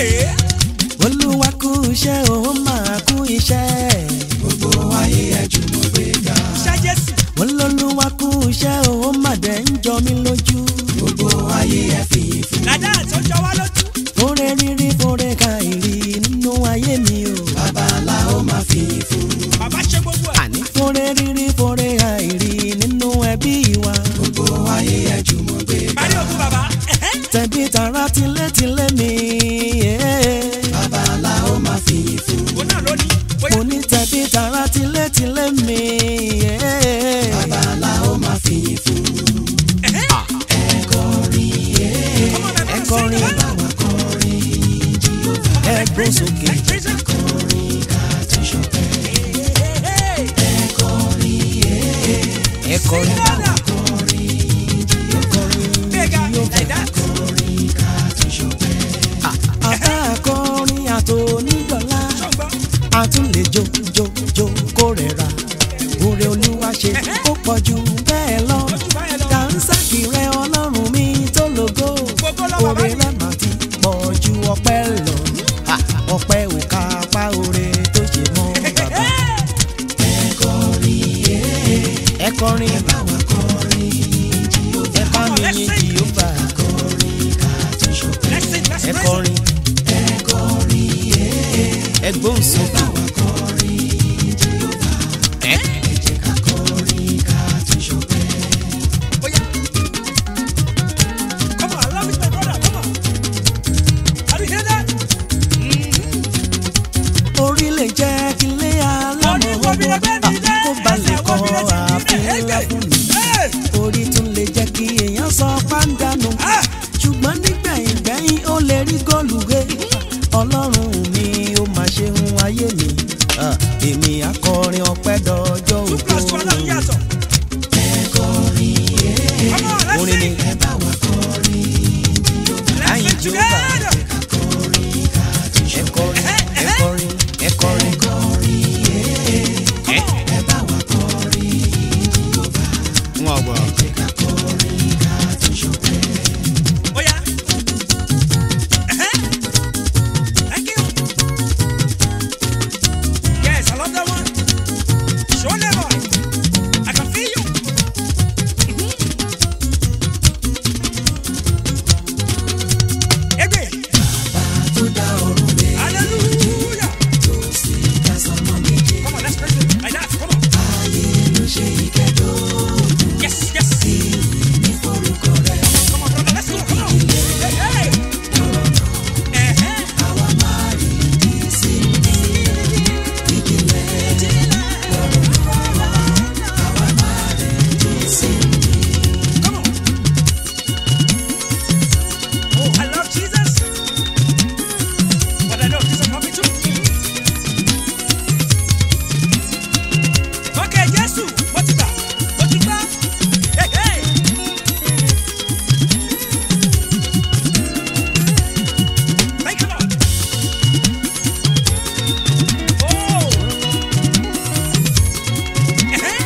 olúwa kú iṣẹ́ òun máa kú iṣẹ́ gbogbo ayé ẹ jùmọ̀ gbé ga. Iṣẹ́ Jésù. olólùwà kú iṣẹ́ òun máa dẹ̀ ń jọ mí lójú gbogbo ayé ẹ fìyìn fún. Làdá tó jọ wá lójú. fúnre rírí fúnre ka ìrì nínú ayé mi o bàbá la ó máa fìyìn fún. Bàbá ṣe gbogbo ẹ̀. àní fúnre rírí fúnre ka ìrì nínú ẹbí wa gbogbo ayé ẹ jùmọ̀ gbé ga. Parí òkú bàbá. Ẹ̀hẹ́. tẹ̀bí tara tilétilé mi bàbá la ó máa fìyìn fún. Òun náà ló ní. Bóyá. mo ní tẹ̀bí tara tilétilé mi bàbá la ó máa fìyìn fún. Ẹ̀hẹ́. Ọmọ mi ẹ máa kọrin sing bá wa ẹ gbó sókè Like prison. Hey, hey, ẹ kọrin bá wa Bigger like that. àbá akọrin àtònídọ́lá Ṣọ̀gbọ́n. àtúnlẹ̀ jó jó jó kó rẹ̀ ra oore olúwa ṣe ó pọ̀ jù bẹ́ẹ̀ lọ Ojú báyẹn lọ. dànsákì rẹ ọlọ́run mi tó lógo Gbogbo lọ́wọ́ oore báyìí. rẹ mà ti pọ̀ ju ọpẹ́ lọ Ha, ọpẹ́ ò ká apá oore tó ṣe mọ́ bàbá ẹ kọrin ẹ bá wa kọrin ẹ bá mi yin jìhóbà Let's sing, let's ẹ praise him. kọrin ẹ gbóhùn sókè ẹ. Oh, yeah. Come on, I love it, my brother. Come on. Have you heard that? orí lè jẹ́ kí lé Orí alámọ̀ wo bí ẹgbẹ́ mi dé? kó balẹ̀ Ẹsẹ̀ kọ́ wo bí ẹsẹ̀ mi dé? àfihàn ńlá fún mi. Hey! orí tún lè jẹ́ kí èèyàn sọ pàǹdánù Ah! ṣùgbọ́n nígbẹ̀yìn gbẹ̀yìn ó lè rí góòlù gbé ọlọ́run mi ó máa ṣe ń ayé mi Ah, èmi akọrin ọpẹ́ dọjọ́ Two plus two, ògo ọlọ́run yàtọ̀. Come on, let's orin ni sing. Let's Ayin sing Jehovah. together. ẹ kọrin ẹ kọrin ẹ kọrin ẹ wọn gbọ́. Oh, yeah. Uh-huh. Thank you. Yes, I love that one. Show them, boy. I can feel you. Mhm. Egbe. Hallelujah. Come on, let's praise him. Like that. Come on. Yes, yes. Come on, brother. Let's go. Come on. Hey, hey. Uh-huh. Come on. Oh, I love Jesus. But I know Jesus love me too. Okay, Jesus, what you got? What you got? Hey, hey. Thank you, Lord. Oh. Uh-huh.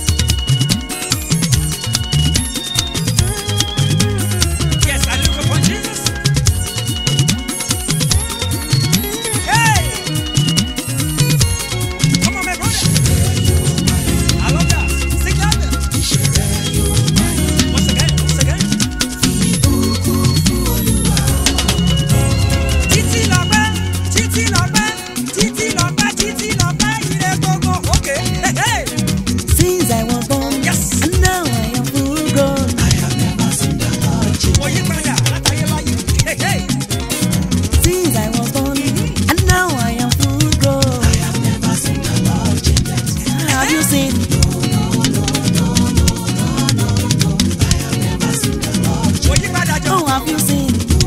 Yes, I look upon Jesus. Hey! Come on, my brother. I love that. Sing louder. Once again, once again. Títí lọ́pẹ́, títí lọ́pẹ́, títí lọ́pẹ́, títí lọ́pẹ́, ire gbogbo. Okay. Hey, hey. Since I was born, Yes. and now I am full grown. Mo yí padà látàyè báyìí. Hey, hey. Since I was born, and now I am full grown. Have you seen? Mo yí padà jọ. Oh, have you seen?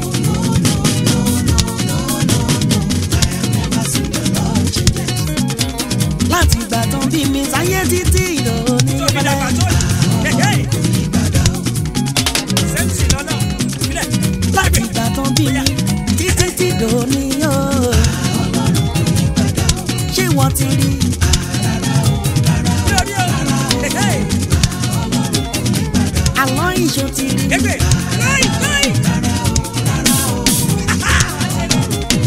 Láti ìgbà tán bí mi sáyé títí ìròní Tó mi dàgbà tó yìí. Hey, hey. Sẹ́ńtì lọ́nà. Ìbílẹ̀. láti ìgbà tán bí mi títí tí ìròní yóò. Ṣé wọ́n ti rí? Bí orí o. Hey, hey. Àlọ́ ìṣó ti rí. Egbe. Láì, láì.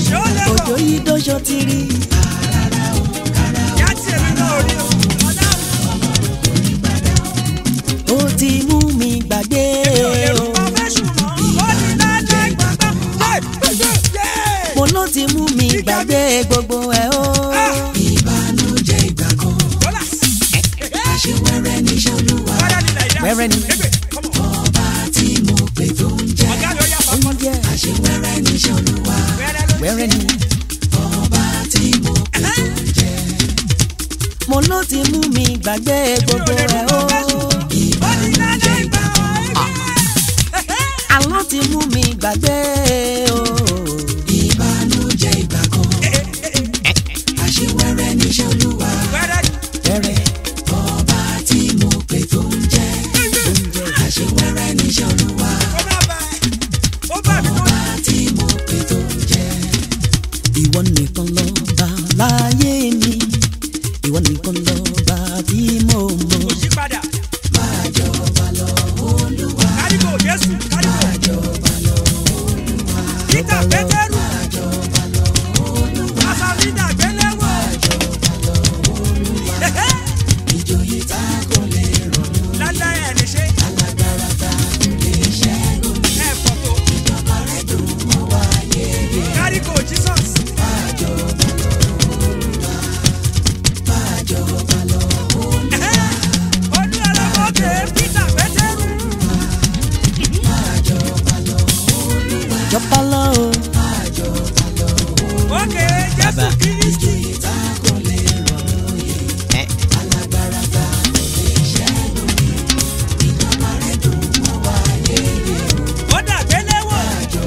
ti mú mi gbàgbé gbogbo ẹ̀ o. ìbànújẹ́ ìgbà kan Bọ́lá. àṣewẹ́rẹ́ níṣẹ́ olúwa Wẹ́rẹ́ ni Nàìjíríà. Wẹ́rẹ́ ni. Ebe, come on. ọba tí mo pè tó ń jẹ́ Ọ̀gá mi ó yá fọ́fọ́. oúnjẹ àṣewẹ́rẹ́ níṣẹ́ olúwa Wẹ́rẹ́ ló wẹ́rẹ́ ni. ọba tí mo pè tó ń jẹ́ mo ló ti mú mi gbàgbé gbogbo ẹ̀ o. ìbànújẹ́ ìgbà kan àlọ́ ti mú mi gbàgbé o. ìbànújẹ́ ìgbà kan àṣewẹ́rẹ́ níṣẹ́ olúwa Wẹ́rẹ́ ni. wẹ́rẹ́ ọba tí mo pè tó ń jẹ́ àṣewẹ́rẹ́ níṣẹ́ olúwa Ó máa bá ẹ. Ó bá mi tó ọba tí mo pè tó ń jẹ́ ìwọ nìkan lọ bá láyé mi ìwọ nìkan lọ bá tí mo mọ̀. kò yí padà. máa jọba lọ olúwa Kárígò Jésù kárígò. jọba lọ olúwa Peter Pétérù. jọba lọ olúwa Asalina Gbéléwò. jọba lọ olúwa ìjòyè tá kò lè rọ̀lú Lálẹ́ ẹ̀ ní ṣe. alágbára tá kò lè ṣẹ́gun Ẹ pọ̀ tó. ìjọba rẹ̀ dùn mọ́ wa yéye Kárígò Jesus. máa jọba lọ olúwa máa jọba lọ olúwa Olú ẹlẹ́mọ̀ọ́kẹ́ Peter Pétérù. máa jọba lọ olúwa jọba lọ o. máa jọba lọ Ókè Jésù Bàbá. Kírísítì. ìjòyè tá kò lè rọ̀lú yé alágbára tá kò lè ṣẹ́gun ìjọba rẹ̀ dùn mọ́ wa yéye Ó dà Gbéléwò.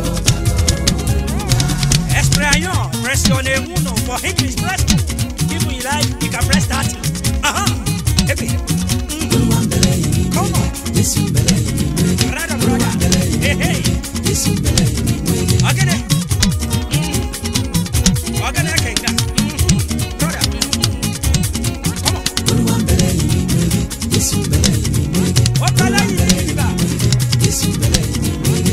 Expression, pressionnez uno for English press two. If you like, you can press that. Aha. Ebe. olúwa ń bẹ̀rẹ̀ yìí Come on. jésù ń bẹ̀rẹ̀ yìí wéyé Brother, brother. Hey, hey. jésù ń bẹ̀rẹ̀ yìí wéyé. Ogene. Ogene Kenga. Brother. Come on. Olúwa ń bẹ̀rẹ̀ yìí ní wéyé, Jésù ń bẹ̀rẹ̀ yìí ní wéyé, Ó tọ́lá yìí ní ìgbà. Jésù ń bẹ̀rẹ̀ yìí ní wéyé.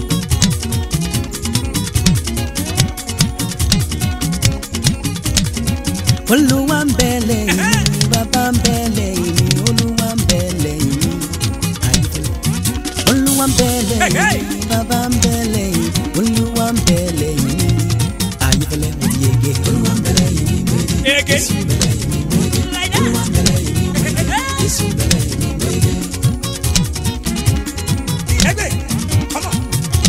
olúwa ń bẹ lẹ́yìn mi bàbá ń bẹ lẹ́yìn mi olúwa ń bẹ lẹ́yìn mi àyíkẹ́ olúwa ń bẹ lẹ́yìn mi bàbá ń bẹ lẹ́yìn mi olúwa ń bẹ lẹ́yìn mi àyíkẹ́lẹ́ mo ti yege. Olúwa ń bẹ̀rẹ̀ yìí ní wéyé, Ege. Jésù ń bẹ̀rẹ̀ yìí ní wéyé, Like that. Olúwa ń bẹ̀rẹ̀ yìí ní wéyé, Jésù ń bẹ̀rẹ̀ yìí ní wéyé. Ebe. Come on.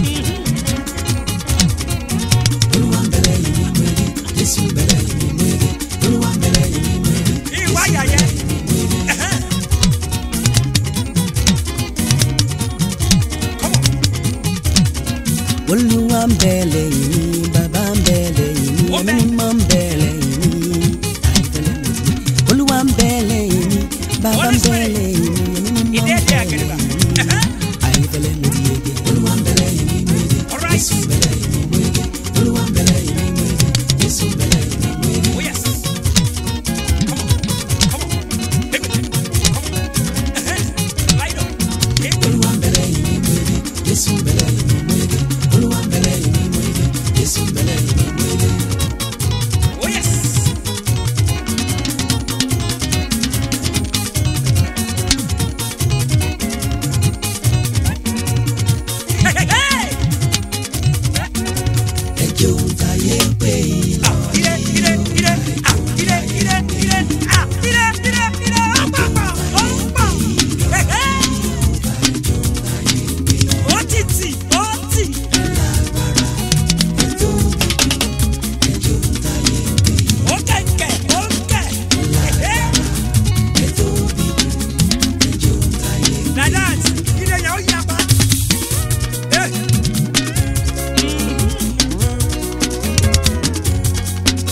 Olúwa ń bẹ̀rẹ̀ yìí ní wéyé, Jésù ń bẹ̀rẹ̀ yìí ní wéyé, Olúwa ń bẹ̀rẹ̀ yìí ní wéyé, Ìwà yàyẹ. Come on. olúwa ń bẹ lẹ́yìn mi bàbá ń bẹ lẹ́yìn mi Ó ẹ̀mí bẹ. mímọ́ ń bẹ lẹ́yìn mi àyíkẹ́lẹ́ mo ti yege. olúwa ń bẹ lẹ́yìn mi bàbá ń Holy bẹ Spirit. lẹ́yìn mi ẹ̀mí mímọ́ ń Ìdí bẹ ẹ̀dí àgẹ̀dẹ̀bà. lẹ́yìn mi àyíkẹ́lẹ́ mo ti yege. Olúwa ń bẹ̀rẹ̀ yìí ní wéyé, All right. Jésù ń bẹ̀rẹ̀ yìí ní wéyé, Olúwa ń bẹ̀rẹ̀ yìí ní wéyé, Jésù ń bẹ̀rẹ̀ yìí ní wéyé. Oh yes. Come on. Come on. Ebe. Come on. Light up. Ebe. Olúwa ń bẹ̀rẹ̀ yìí ní wéyé, Jésù ń bẹ̀rẹ̀ yìí ní wéyé, Olúwa ń bẹ̀rẹ̀ yìí ní wéyé, Jésù ń bẹ̀rẹ̀ yìí ní wéyé. Oh yes. Hey, hey, hey. ẹjọ́ ń tayé pé ìlà Ah, ire, ire, ire. Ah, ire, ire, ire. Ah, ire, ire, ire. Ah, pa, pa. Ó ń pọ̀. Hey, hey. Ó ti tì, ó tì. Ó kẹ̀kẹ́, ó kẹ̀. Hey, hey. Like that. Ire yẹn ó yapa. Hey.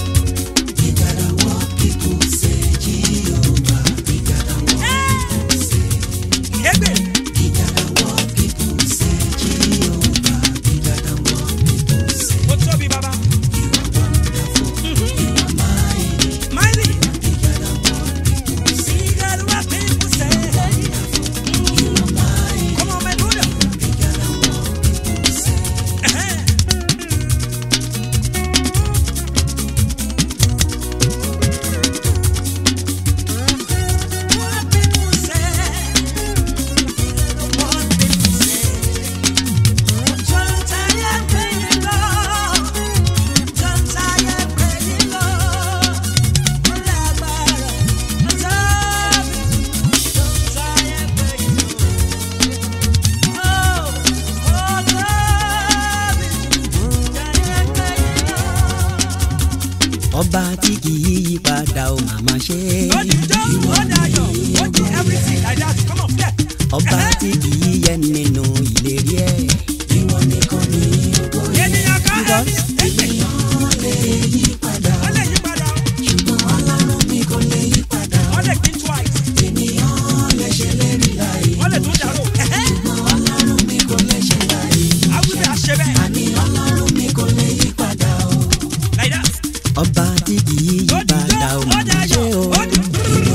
ọba tí kì í yí padà ó màmá ṣe ó di jó ó dayọ̀ ó di everything like that come on flẹ̀. ọba tí kì í yẹ nínú ìlérí ẹ̀ ìwọ nìkan ni ògo yẹ. ènìyàn kan Because ẹ̀mí ènìyàn lè yí padà ó lè yí padà ṣùgbọ́n ọlọ́run mi kò lè yí padà ó lè think twice ènìyàn lè ṣèlérí láì ó lè tún dàrú. ṣùgbọ́n ọlọ́run mi kò lè ṣe láì àwùjọ àṣẹ bẹ́ẹ̀ àní ọlọ́run mi kò lè yí padà o. like that. ọba tí kì í yí ó di padà jó ó ó màmá ṣe dayọ̀ o ó di.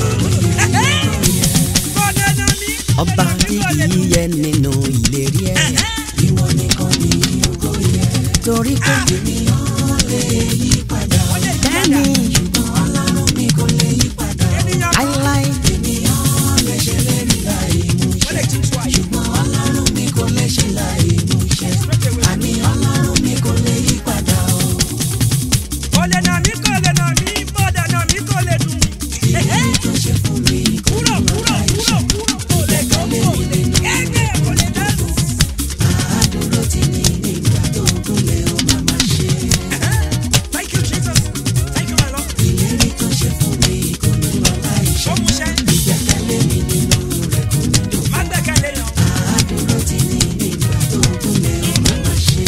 bọ́dẹ̀ náà mi. ọba tí kì í yẹ nínú ìlérí ẹ̀ ìwọ nìkan ni ògo yẹ. torí pé ènìyàn lè yí padà ó lè yí padà. bẹ́ẹ̀ni ṣùgbọ́n ọlọ́run mi kò lè yí padà ènìyàn kan láíláí ènìyàn lè ṣèlérí láì mú ó lè think twice. ṣùgbọ́n ọlọ́run mi kò lè ṣe láì mú ṣẹ. àní ọlọ́run mi kò lè yí padà o. kò lè nà mí kò lè nà mí bọ́dà nà mí kò lè dùn mí. èyí tó ṣe fún mi kò kúrò kúrò kúrò kúrò kò lè gbọ́ kò lè gẹ́gẹ́ kò lè dẹ́rù. àádúró ti ní nígbà tó gúnlẹ̀ ó máa máa ṣe. Thank you Jesus thank you my Lord. ìlérí tó ṣe fún mi kò ní lọ láì ṣe. ó mú ṣẹ́ ìgbẹ́kẹ̀lé mi nínú rẹ̀ kò ní dùn. má gbẹ́kẹ̀lé yàn. àádúró ti ní nígbà tó gúnlẹ̀ ó máa máa ṣe.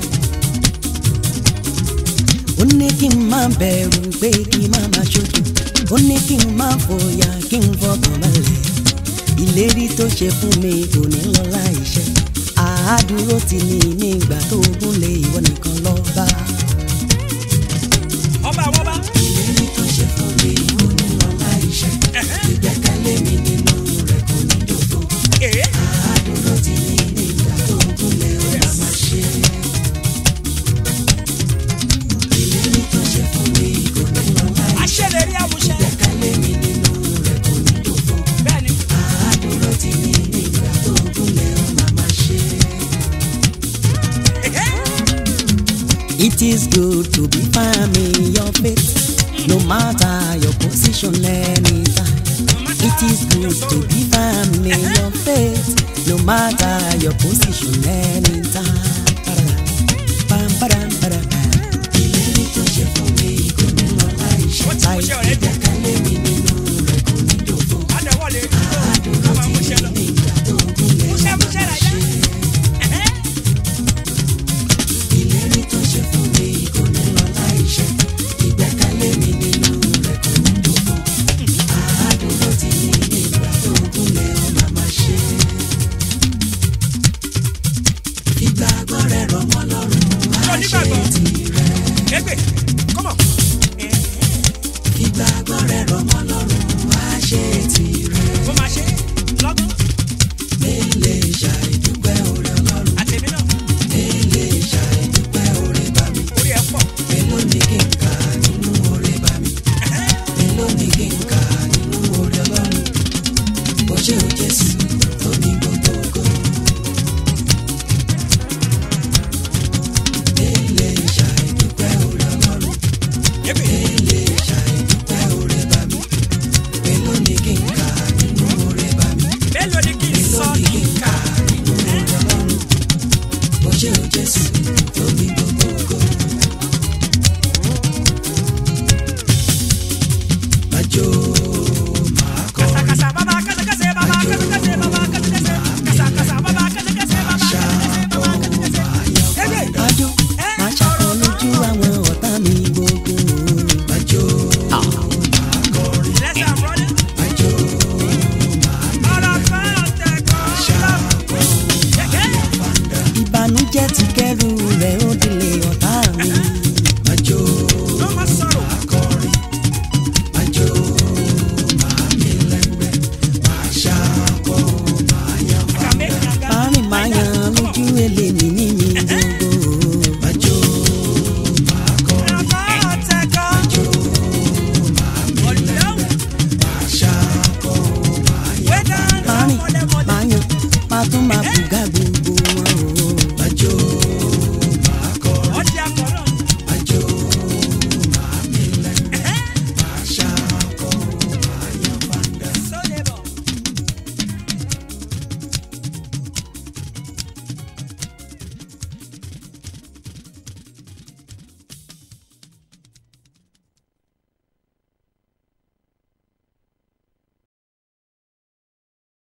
ó ní kí n má bẹ̀rù pé kí n má má ṣojú ó ní kí n má fòyà kí n fọkàn balẹ̀ ìlérí tó ṣe fún mi kò ní lọ láìṣẹ àádúró ti ní nígbà tó gúnlé ìwọ nìkan lọ bá ọba àwọn ọba. ìlérí tó ṣe fún mi kò ní lọ láì ṣe. ìgbẹ́kẹ̀lé mi nínú rẹ̀ kò ní dòdò. èé àádúró ti ní nígbà tó gúnlẹ̀ ó máa máa ṣe. ìlérí tó ṣe fún mi kò ní lọ láì ṣe. aṣèlérí àmúṣẹ. ìgbẹ́kẹ̀lé mi nínú rẹ̀ kò ní dòdò. bẹ́ẹ̀ni àádúró ti ní nígbà tó gúnlẹ̀ ó máa máa ṣe. èé It is good to be firm in your faith, no matter your position anytime. It is good to be firm in your faith, no matter your position anytime.